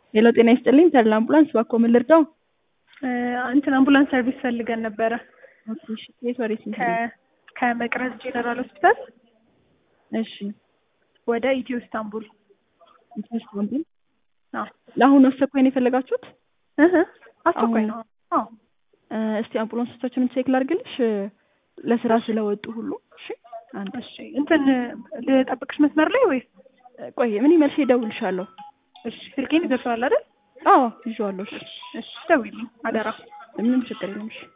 ሄሎ ጤና ይስጥልኝ ተድላ አምቡላንስ እባክዎ ምን ልርዳው? እንትን አምቡላንስ ሰርቪስ ፈልገን ነበረ ኦኬ እሺ ከየት ወዴት ነው? ከ- ከመቅረዝ ጄኔራል ሆስፒታል እሺ ወደ ኢትዮ ኢስታንቡል። ኢስታንቡል አዎ ለአሁኑ አስቸኳይ ነው የፈለጋችሁት? እህ አስቸኳይ ነው። አዎ እ፣ እስቲ አምቡላንሶቻችንን ቼክ ላድርግልሽ እ፣ ለስራ ስለወጡ ሁሉ። እሺ አንድ እሺ እንትን ልጠብቅሽ መስመር ላይ ወይስ? ቆይ ምን መልሼ እደውልልሻለሁ። እሺ ስልኬን ይደርሰዋል አይደል? አዎ ይዤዋለሁ። እሺ እሺ ደውይልኝ አደራ። ምንም ችግር የለም። እሺ